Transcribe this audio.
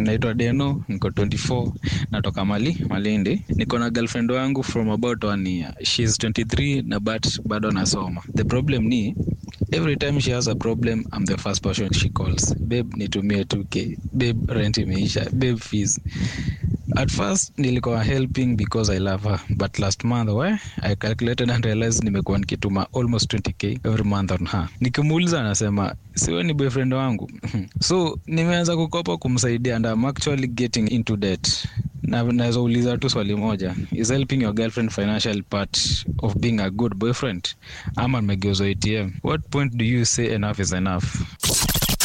naitwa deno niko 24 natoka mali malindi niko na girlfriend wangu from about one year shes 23 na but bado nasoma the problem ni every time she has a problem i'm the first person she calls babe nitumie 2k babe rent imeisha babe fees at first nilikuwa helping because i love her but last month we i calculated and realized nimekuwa nikituma almost 20k every month on her nikimuuliza anasema siwe ni boyfriend wangu so nimeanza kukopa kumsaidia and I'm actually getting into debt na naweza uliza tu swali moja is helping your girlfriend financial part of being a good boyfriend ama nimegeuzwa atm what point do you say enough is enough